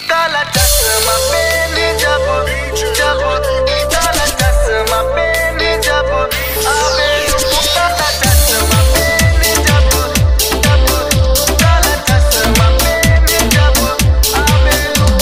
काला चश्मा पहने जब जब काला चश्मा पहने जब आवे काला चश्मा पहने जब जब काला चश्मा पहने जब आवे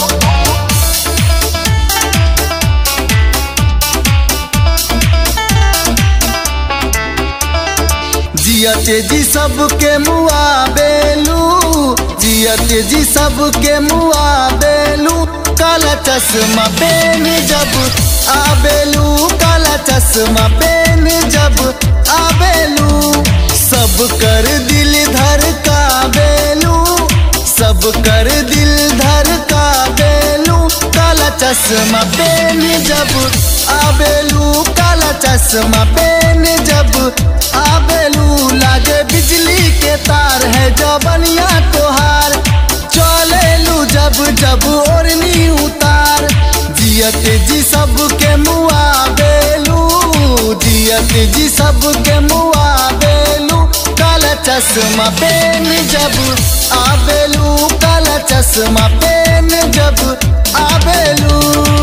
जियते जी सबके मुआ बेलू जियते जी सबके मुआ बेलू काला चश्मा पेन जब आबेलू काला चश्मा पेन जब आबेलू सब कर दिल धर का बेलू सब कर दिल धर का बेलू काला चश्मा पेन जब आबेलू काला चश्मा पेन जब आबेलू लागे बिजली के तार है जबनिया तोहार चलेलू जब जब ओढ़नी उतार जियत जी सबके मुआ बेलू जियत जी सबके मुआ बेलू काला चश्मा पेन जब आबेलू काला चश्मा पेन जब आबेलू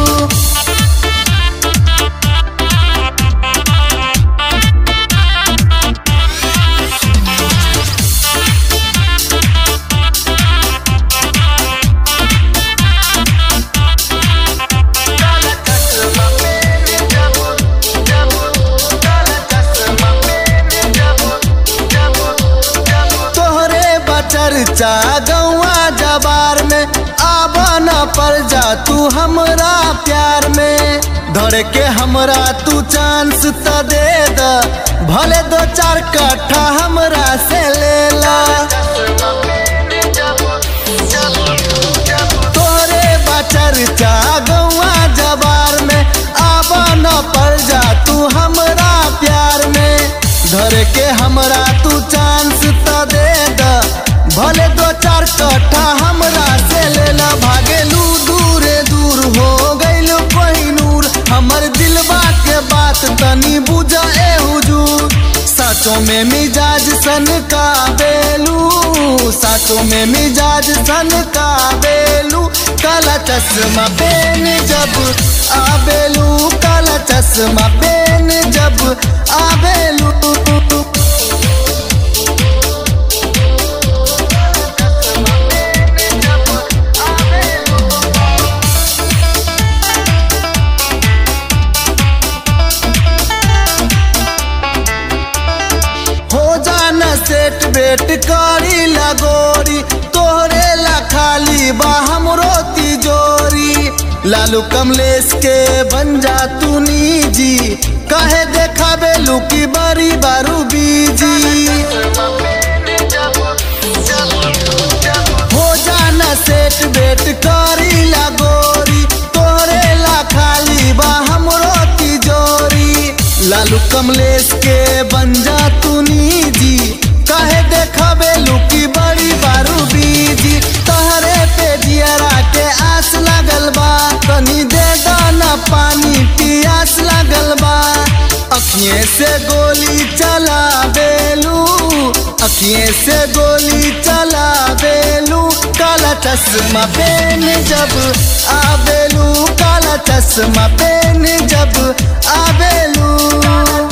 काला चश्मा पहने जब जब काला चश्मा पहने जब जब जब तोहरे बचरचा गौआ जबार में आबा न पर जा तू हमरा प्यार में धर के हमरा तू चांस त दे द भले दो चार कट्ठा हमरा से ले ला चश्मा पहने जब जब जब तोहरे बचरचा गौआ जबार में आबा न पर जा तू हमरा प्यार में धर के हमरा तू चांस त दे द भले दो चार कट्ठा हमरा से लेला भागेलू दूरे दूर हो गइल कोहिनूर हमर दिलबा के बात तनी बुझा ए हुजूर साचों में मिजाज सन का बेलू साचों में मिजाज सन का बेलू काला चश्मा पेन जब आबेलू काला चश्मा पेन जब आबेलू हो जाना सेट बेट करी लगोरी तोहरे ला खाली बा हमरो तिजोरी लालू कमलेश के बन जा तू निजी कहे देखा बेलू की बड़ी बारू बीजी हो जाना सेट बेट करी लगोरी तोहरे ला खाली बा हमरो तिजोरी लालू कमलेश के बन जा तू निजी कहे देखबे लुकी बड़ी बारू बीजी तहरे पे जियरा के आस लागल बा कनी दे दाना पानी पियास लागल बा अखिए से गोली चला बेलू अखिए से गोली चला बेलू काला चश्मा पेन जब आबेलू काला चश्मा पेन जब आबेलू